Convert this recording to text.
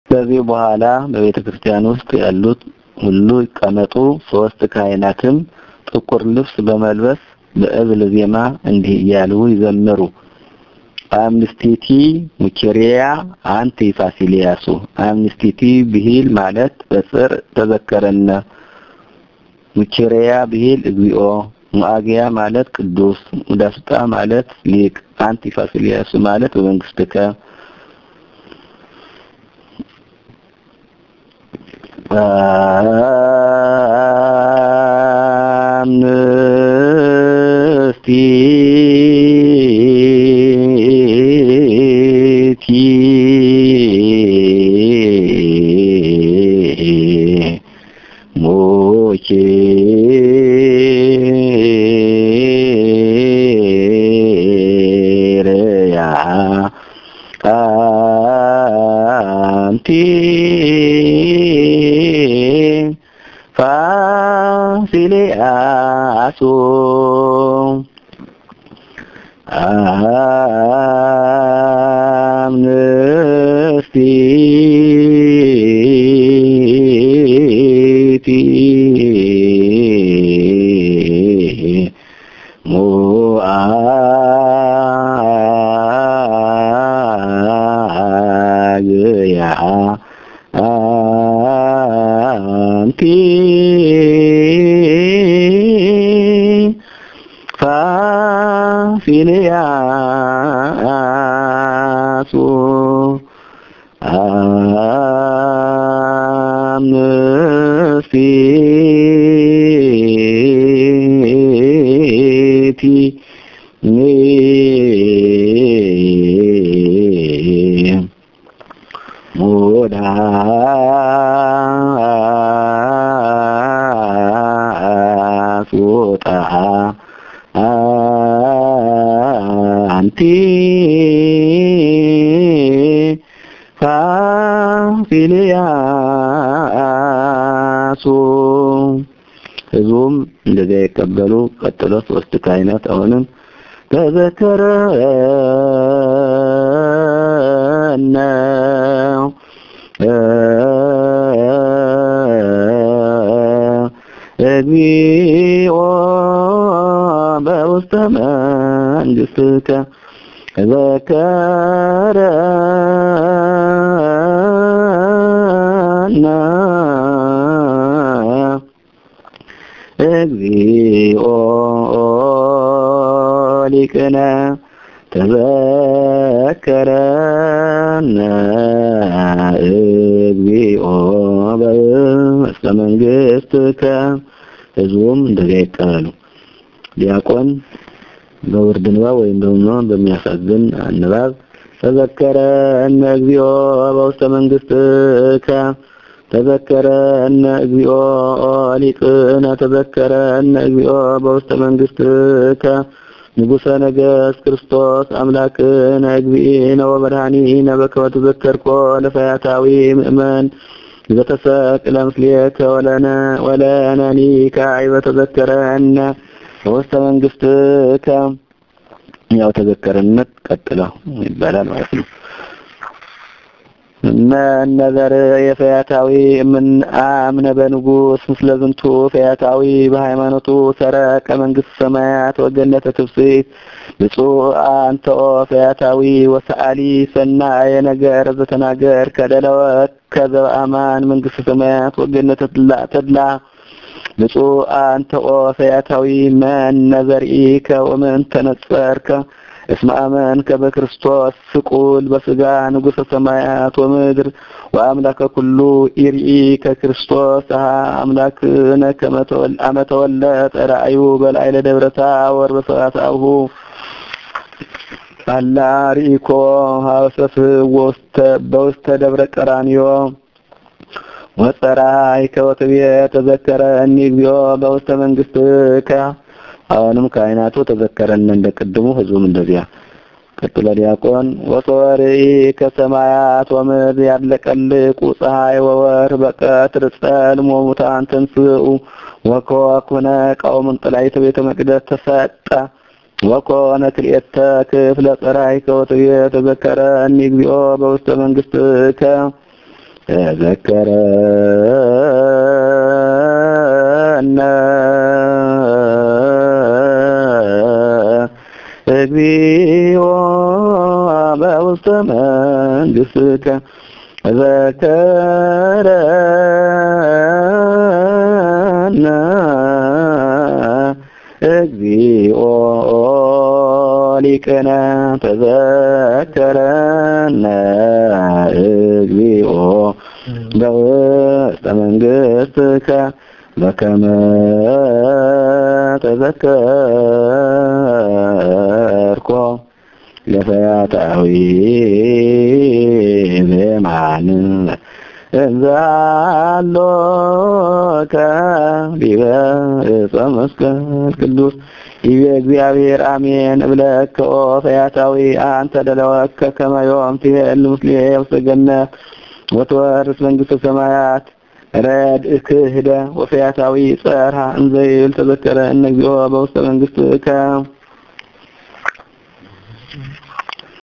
ከዚህ በኋላ በቤተ ክርስቲያን ውስጥ ያሉት ሁሉ ይቀመጡ። ሶስት ካህናትም ጥቁር ልብስ በመልበስ በእብል ዜማ እንዲህ እያሉ ይዘምሩ። አምስቲቲ ሙኬሪያ አንቲ ፋሲሊያሱ አምስቲቲ ብሂል ማለት በጽር ተዘከረነ ሙኬሪያ ብሂል እግዚኦ ሙአጊያ ማለት ቅዱስ ሙዳስጣ ማለት ሊቅ አንቲ ፋሲሊያሱ ማለት በመንግስትከ ፋሲሊያሱ ሙአግያ አንቲ ፋሲሊያሱ አምስቲቲ ሙዳሱጣ አንቲ ፋሲሊያሱ ህዝቡም እንደዚያ የቀበሉ ቀጥሎ ሶስት ካህናት አሁንም ተዘከረነ እግዚኦ በውስተ መንግስትከ ዘከረና እግዚኦ ሊቅነ ተዘከረነ እግዚኦ በውስተ መንግስትከ ህዝቡም እንደዚያ ይቀበሉ። ዲያቆን በውርድ ንባብ ወይም ደግሞ በሚያሳዝን ንባብ ተዘከረነ እግዚኦ በውስተ መንግስትከ ተዘከረነ እግዚኦ ሊቅነ ተዘከረነ እግዚኦ በውስተ መንግስትከ ንጉሰ ነገስት ክርስቶስ አምላክነ እግዚእነ ወመድኃኒነ በከመ ተዘከርኮ ለፈያታዊ ምእመን ዘተሰቅለ ምስሌከ ወለነ ወለነኒ ካዕበ ተዘከረነ በውስተ መንግስትከ ያው ተዘከረነት ቀጥለው ይባላል ማለት ነው። መነዘር የፈያታዊ ምን አምነ በንጉስ ምስለ ዝንቱ ፈያታዊ በሃይማኖቱ ሰረቀ መንግስት ሰማያት ወገነተ ትፍስሕት ብፁዕ አንተ ኦ ፈያታዊ ወሰአሊ ሰናየ ነገር ዘተናገር ከደለወት ከዘበአማን መንግስት ሰማያት ወገነተ ተድላ ብፁዕ አንተ ኦ ፈያታዊ መነዘርኢከ ወምን ተነጸርከ እስመ አመንከ በክርስቶስ ስቁል በስጋ ንጉሠ ሰማያት ወምድር ወአምላከ ኩሉ ኢርኢ ከክርስቶስ አሃ አምላክነ አመ ተወለጠ ራእዩ በላዕለ ደብረ ታቦር በሰባትአሁ አላ ርኢኮ ሀበሰፍ በውስተ ደብረ ቀራንዮ ወጸራይ ከወትቤ ተዘከረኒ እግዚኦ በውስተ መንግስትከ አሁንም ካህናቱ ተዘከረን እንደ ቅድሙ ህዝቡም እንደዚያ ቀጥሎ ዲያቆን ወሶርይ ከሰማያት ወምድር ያለቀልቁ ፀሐይ ወወር በቀትር ጸልሞ ሙታን ተንስኡ ወኮኩነ ቀውምን ጥላይተ ቤተ መቅደስ ተሰጠ ወኮነ ክልኤተ ክፍለ ጸራይ ከወትቤ ተዘከረኒ እግዚኦ በውስተ መንግስትከ ተዘከረነ እግዚኦ በውስተ መንግሥትከ ተዘከረነ እግዚኦ ሊቅነ ተዘከረነ እግዚኦ በውስተ መንግሥትከ በከመ ተዘከርኮ ለፈያታዊ ዘማን እንዛሎከ ዲበ ዕፀ መስቀል ቅዱስ ይቤ እግዚአብሔር አሜን እብለከ ኦ ፈያታዊ አንተ ደለወከ ከመ ዮም ትሄል ምስሌ ውስተ ገነት ወትወርስ መንግሥተ ሰማያት ረድእ ክህደ ወፈያታዊ ጸርሃ እንዘ ይብል ተዘከረ እነ እግዚኦ በውስተ መንግሥትከ